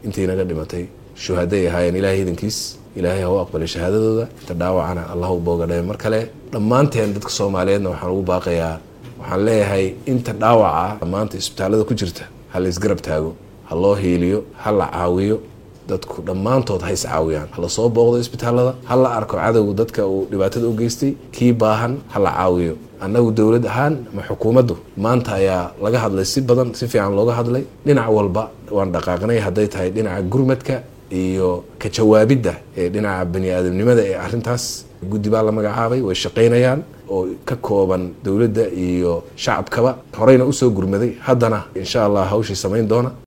intii naga dhimatay shuhaday ahaayeen ilaahay idankiis ilaahay ha u aqbalay shahaadadooda inta dhaawacana allah u boogadhae mar kale dhammaanteen dadka soomaaliyeedna waxaan ugu baaqayaa waxaan leeyahay inta dhaawaca maanta isbitaallada ku jirta ha la isgarab taago ha loo hiiliyo ha la caawiyo dadku dhammaantood ha is caawiyaan ha la soo booqdo isbitaallada ha la arko cadowga dadka uu dhibaatada u geystay kii baahan ha la caawiyo annagu dowlad ahaan ama xukuumaddu maanta ayaa laga hadlay si badan si fiican looga hadlay dhinac walba waan dhaqaaqnay hadday tahay dhinaca gurmadka iyo ka jawaabidda ee dhinaca bani aadamnimada ee arrintaas guddi baa la magacaabay way shaqaynayaan oo ka kooban dowladda iyo shacabkaba horeyna usoo gurmaday haddana insha allah hawshii samayn doona